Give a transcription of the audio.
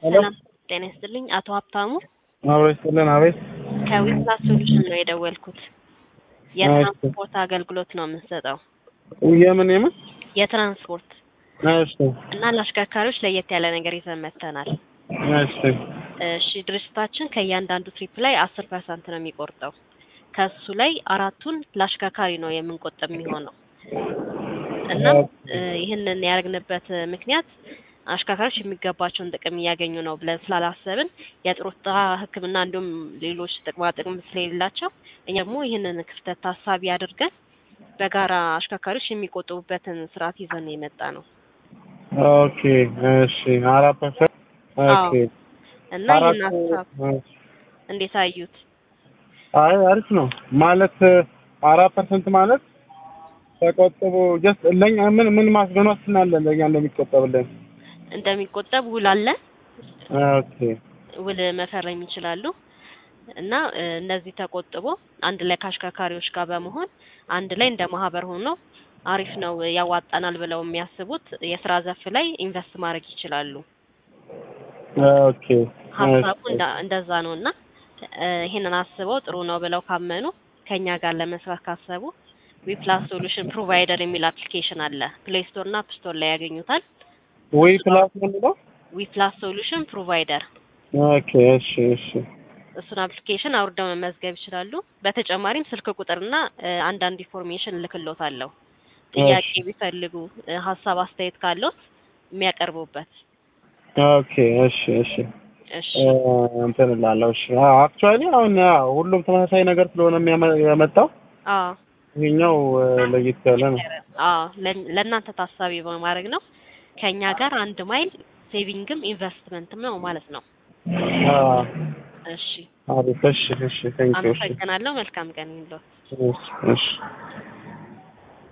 ሄሎ ሰላም ጤና ይስጥልኝ። አቶ ሀብታሙ አቤት ስልን አቤት ከዊፕላስ ሶሉሽን ነው የደወልኩት። የትራንስፖርት አገልግሎት ነው የምንሰጠው። የምን የምን የትራንስፖርት እሺ እና ለአሽከርካሪዎች ለየት ያለ ነገር ይዘን መጥተናል። እሺ እሺ ድርጅታችን ከእያንዳንዱ ትሪፕ ላይ አስር ፐርሰንት ነው የሚቆርጠው። ከሱ ላይ አራቱን ለአሽከርካሪ ነው የምንቆጥብ የሚሆነው እና እ ይህንን ያደረግንበት ምክንያት አሽከርካሪዎች የሚገባቸውን ጥቅም እያገኙ ነው ብለን ስላላሰብን የጡረታ ሕክምና እንዲሁም ሌሎች ጥቅማ ጥቅም ስለሌላቸው እኛ ደግሞ ይህንን ክፍተት ታሳቢ አድርገን በጋራ አሽከርካሪዎች የሚቆጥቡበትን ስርዓት ይዘን የመጣ ነው ኦኬ እሺ አራት ፐርሰንት ኦኬ እና አራት ይህን ሀሳብ እንዴት አዩት? አይ አሪፍ ነው ማለት አራት ፐርሰንት ማለት ተቆጥቦ ጀስት ለኛ ምን ምን ማስገን ዋስትና አለ ለኛ እንደሚቆጠብልን እንደሚቆጠብ ውል አለ። ኦኬ ውል መፈረም ይችላሉ እና እ እነዚህ ተቆጥቦ አንድ ላይ ከአሽከርካሪዎች ጋር በመሆን አንድ ላይ እንደ ማህበር ሆኖ አሪፍ ነው ያዋጣናል ብለው የሚያስቡት የስራ ዘርፍ ላይ ኢንቨስት ማድረግ ይችላሉ። ኦኬ ሀሳቡ እንዳ- እንደዛ ነው እና እ ይሄንን አስበው ጥሩ ነው ብለው ካመኑ ከኛ ጋር ለመስራት ካሰቡ ዊፕላስ ሶሉሽን ፕሮቫይደር የሚል አፕሊኬሽን አለ። ፕሌይ ስቶር እና አፕ ስቶር ላይ ያገኙታል። ወይ ፕላስ ነው የሚለው ዊፕላስ ሶሉሽን ፕሮቫይደር ኦኬ እሺ እሺ እሱን አፕሊኬሽን አውርደው መመዝገብ ይችላሉ። በተጨማሪም ስልክ ቁጥርና እ አንዳንድ ኢንፎርሜሽን እልክሎታለሁ። ጥያቄ እሺ። ቢፈልጉ እ ሀሳብ አስተያየት ካለዎት የሚያቀርቡበት። ኦኬ እሺ እሺ እሺ እ እንትን እላለሁ እሺ አክቹዋሊ አሁን ያው ሁሉም ተመሳሳይ ነገር ስለሆነ የሚያመ- የመጣው አዎ ይሄኛው እ ለየት ያለ ነው አዎ ለ- ለእናንተ ታሳቢ በማድረግ ነው። ከኛ ጋር አንድ ማይል ሴቪንግም ኢንቨስትመንትም ነው ማለት ነው። አ እሺ አሪፍ እሺ እሺ ቴንክ ዩ እሺ አመሰግናለሁ። መልካም ቀን ይሁንልዎት። እሺ እሺ